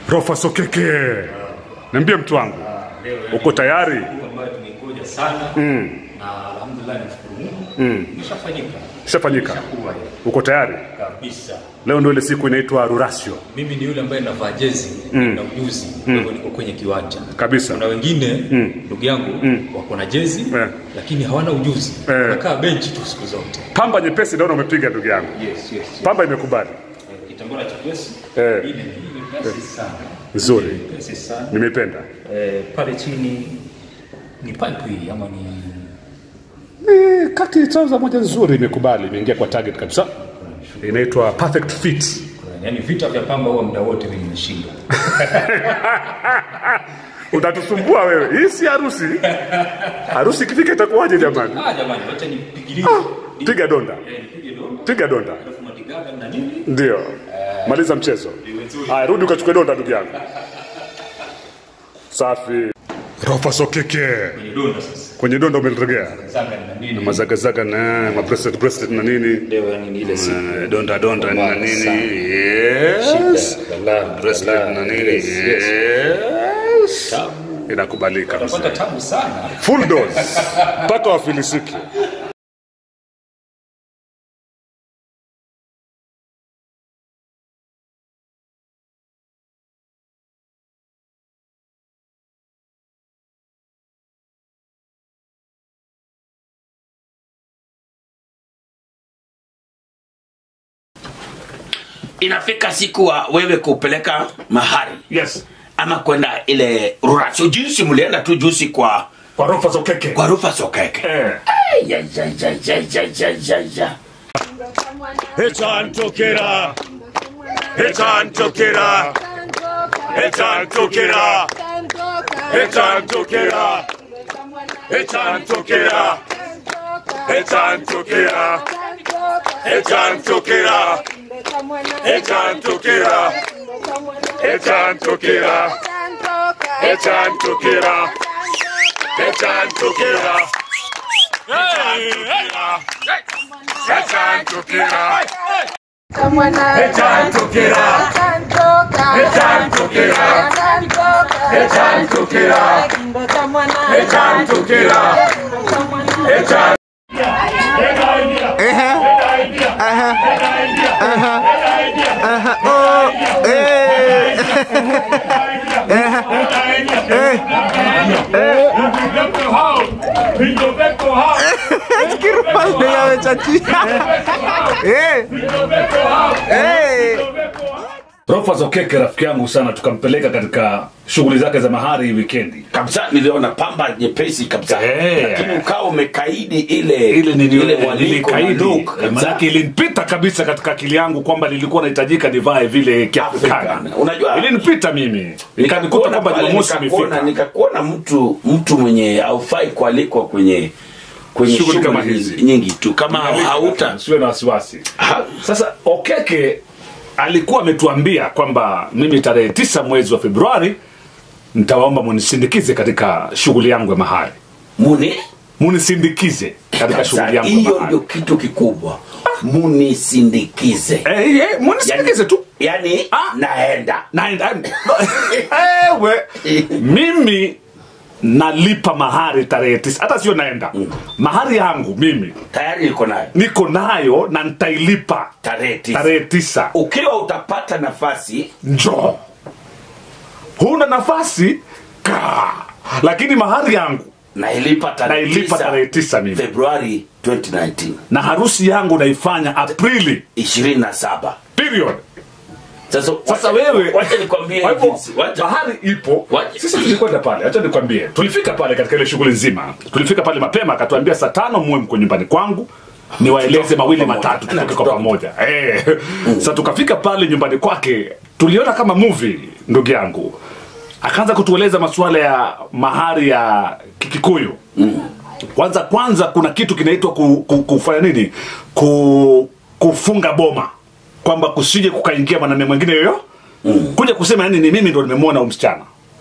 Rofa Sokeke, niambie mtu wangu, uko tayari? Siku ambayo tumeingoja sana na alhamdulillah nimshukuru Mungu imeshafanyika Ishafanyika, Ishakuwa hiyo. uko tayari? kabisa Leo ndio ile siku inaitwa Rurasio mimi ni yule ambaye navaa jezi na ujuzi kwa hivyo niko kwenye kiwanja kabisa. kuna wengine ndugu yangu wako na jezi Eh. lakini hawana ujuzi Eh. nakaa benchi tu siku zote Pamba nyepesi naona umepiga ndugu yangu, yes, yes, yes. pamba imekubali Eh, kitambara cha pesi Eh. ile ni pesi sana nzuri, pesi sana nimeipenda. eh, pale chini ni pipe hii ama ni Eh, kati trouser moja nzuri imekubali, imeingia kwa target kabisa, inaitwa perfect fit. yani vita vya pamba huwa muda wote mimi nimeshinda Utatusumbua wewe, hii si harusi. Harusi ikifika itakuwaje jamani? ah jamani wacha nipigilie Piga donda, Eh, nipige domo piga donda. alafu madigaga na nini Ndio, maliza mchezo. Haya, rudi ukachukue donda ndugu yangu. Safi. Rofa Sokeke kwenye donda sasa kwenye donda umelegea, zaga na nini mazagazaga na ma bracelet bracelet na nini, leo yani ni ile siku Eh, donda donda na Mbaya nini, sana. yes, Balaa, bracelet balaa, na nini, yes, yes. yes, tabu inakubalika mzee. utapata tabu sana full dose mpaka wafilisiki. inafika siku wa wewe kupeleka mahari Yes, ama kwenda ile rurasio jinsi mlienda tu juzi kwa kwa Rofa Sokeke. kwa rufa sokeke Eh. Ai, ya, ya, ya, ya, ya, ya, ya, ya. Echantokera, echantokera, echantokera, echantokera, echantokera, echantokera, echantokera, echantokera, echantokera, echantokera, echantokera, echantokera, echantokera, Rofa Zokeke rafiki yangu sana, tukampeleka katika shughuli zake za mahari wikendi. kabisa niliona pamba nyepesi kabisa Eh. lakini ukawa umekaidi ile ile ile mwaliko na nilikaidi look kabisa. manake ilinipita kabisa katika akili yangu kwamba nilikuwa nahitajika nivae vile kiafrikana Afrika. Unajua- ilinipita mimi ikanikuta Nikakuona kwamba pale, jumamosi nikakuona- imefika nikakuona mtu mtu mwenye haufai kualikwa kwenye kwenye Shughuli kama shughuli hizi. nyingi tu kama hauta siwe na wasiwasi ha- sasa okeke alikuwa ametuambia kwamba mimi tarehe tisa mwezi wa februari nitawaomba munisindikize katika shughuli yangu ya mahari muni munisindikize katika Sasa, shughuli yangu ya hiyo mahari ndio kitu kikubwa munisindikize Eh, eh, munisindikize tu yani Ah. naenda naenda ewe mimi nalipa mahari tarehe tisa hata sio naenda mahari yangu mimi tayari iko nayo niko nayo na nitailipa tarehe tisa tarehe tisa ukiwa utapata nafasi njoo huna nafasi kaa lakini mahari yangu nailipa tarehe nailipa tarehe tisa tisa mimi februari 2019 na harusi yangu naifanya aprili 27 period sasa sasa wacha- wewe wacha nikwambie Kwa hivyo, jinsi wacha bahari ipo Wacha- sisi tulikwenda pale acha nikwambie tulifika pale katika ile shughuli nzima tulifika pale mapema akatuambia saa tano muwe mko nyumbani kwangu niwaeleze mawili pamoja. matatu tutoke kwa Tutoke. pamoja eh. sa tukafika pale nyumbani kwake tuliona kama movie ndugu yangu akaanza kutueleza masuala ya mahari ya kikikuyu kwanza kwanza kuna kitu kinaitwa ku, ku, kufanya nini ku, kufunga boma kwamba kusije kukaingia mwanamume mwingine yoyo mm. kuja kusema yani ni mimi ndo nimemwona huyu msichana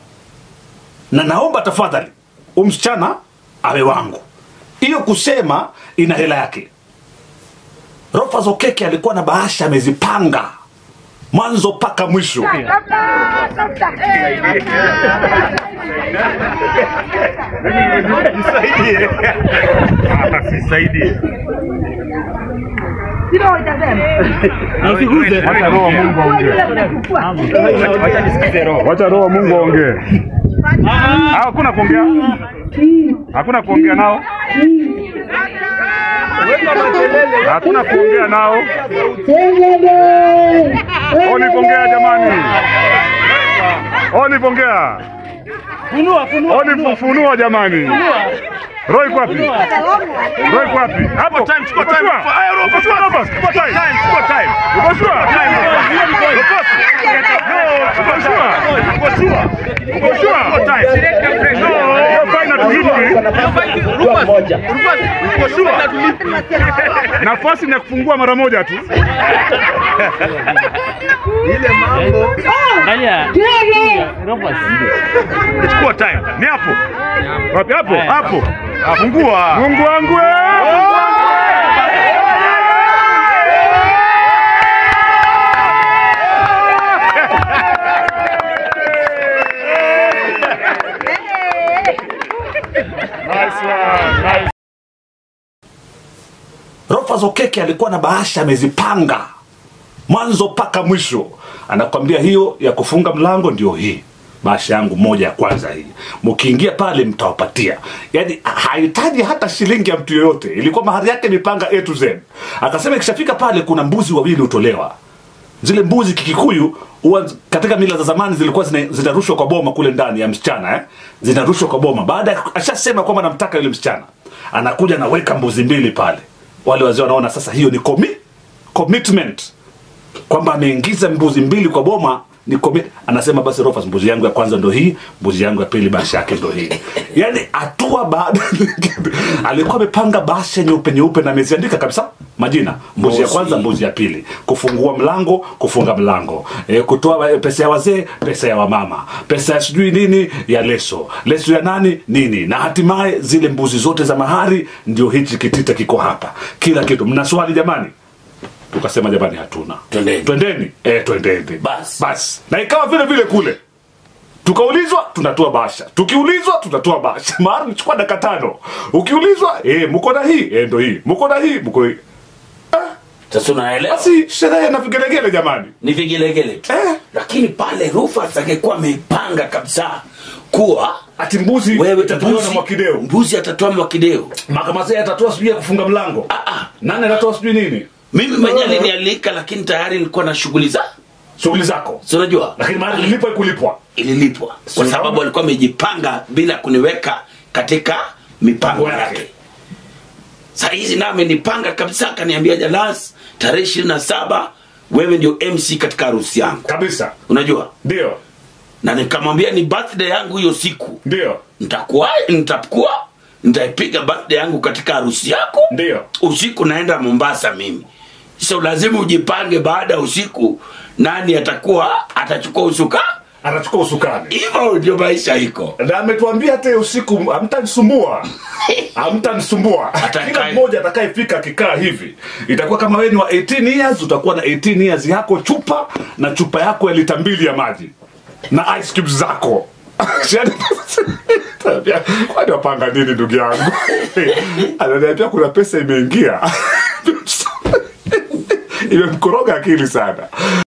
na naomba tafadhali huyu msichana awe wangu hiyo kusema ina hela yake rofa zokeke alikuwa na bahasha amezipanga mwanzo mpaka mwisho Wacha roho wa Mungu aongee. Wacha roho wa Mungu aongee. Ah, Hakuna kuongea. Hakuna kuongea nao. Hakuna kuongea nao. Oni kuongea jamani. Oni kuongea. Oni funua jamani. Roho iko wapi? Roho iko wapi? Hapo. Time, chukua time. Uko sure Robert? Chukua time. Time, chukua time. Uko sure? Time. Robert. No, uko sure? Uko sure? Uko sure? Chukua time. No, hiyo fine hatulipi. Uko sure? Nafasi ni ya kufungua mara moja tu. Chukua time. Ni hapo. Wapi hapo? Hapo. Fungua. Mungu wangu. Nice one. Nice. Rofas Okeke alikuwa na bahasha amezipanga mwanzo mpaka mwisho, anakwambia hiyo ya kufunga mlango ndio hii bahasha yangu moja ya kwanza hii, mkiingia pale mtawapatia. Yani hahitaji hata shilingi ya mtu yoyote, ilikuwa mahari yake imepanga A to Z. Akasema ikishafika pale kuna mbuzi wawili hutolewa zile mbuzi kikikuyu huwa katika mila za zamani zilikuwa zina- zinarushwa kwa boma kule ndani ya msichana eh? zinarushwa kwa boma baada ya ashasema kwamba namtaka yule msichana anakuja anaweka mbuzi mbili pale wale wazee wanaona sasa hiyo ni commi commitment kwamba ameingiza mbuzi mbili kwa boma ni komi, anasema basi Rofas, mbuzi yangu ya kwanza ndo hii, mbuzi yangu ya pili bahasha yake ndo hii. Yani hatua baada ya nyingine. alikuwa amepanga bahasha nyeupe nyeupe na ameziandika kabisa majina, mbuzi ya Mosi. kwanza, mbuzi ya pili, kufungua mlango, kufunga mlango, e, kutoa eh, pesa ya wazee, pesa ya wamama, pesa ya sijui nini ya leso, leso ya nani nini, na hatimaye zile mbuzi zote za mahari, ndio hichi kitita kiko hapa, kila kitu. Mna swali jamani? tukasema jamani hatuna Twendeni. twendeni eh, twendeni Basi. basi na ikawa vile vile kule tukaulizwa tunatoa basha tukiulizwa tunatoa basha maana nichukua dakika tano ukiulizwa eh, mko na hii eh, ndo hii mko na hii mko hii Sasa unaelewa? basi sherehe na vigelegele jamani Ni vigelegele tu. Eh. Lakini pale Rufus angekuwa ameipanga kabisa kuwa ati mbuzi wewe itatolewa na mbuzi, mwakideo mbuzi atatoa mwakideo. makamazee atatoa sijui ya kufunga mlango Ah, ah. nani atatoa sijui nini Mimi mwenyewe alinialika, lakini tayari nilikuwa na shughuli za shughuli zako si unajua lakini mahali ilipwa ikulipwa ililipwa kwa Sio sababu kama- alikuwa amejipanga bila kuniweka katika mipango Mipango yake. yake. Saa hizi naye amenipanga kabisa, akaniambia Jalas, tarehe ishirini na saba wewe ndio MC katika harusi yangu, kabisa unajua ndio na nikamwambia ni birthday yangu hiyo siku, ndio nitakuwa nitakuwa nitaipiga birthday yangu katika harusi yako ndio usiku naenda Mombasa mimi. So lazima ujipange, baada ya usiku nani atakuwa atachukua usuka. anachukua usukani Hivyo ndio maisha iko. na ametuambia hata hiyo usiku hamtanisumbua hamtanisumbua Atakaye- kila mmoja atakayefika akikaa hivi itakuwa kama wewe ni wa 18 years utakuwa na 18 years yako chupa na chupa yako ya lita mbili ya maji na ice cubes zako Ananiambia, kwani wapanga nini ndugu yangu ananiambia kuna pesa imeingia imemkoroga akili sana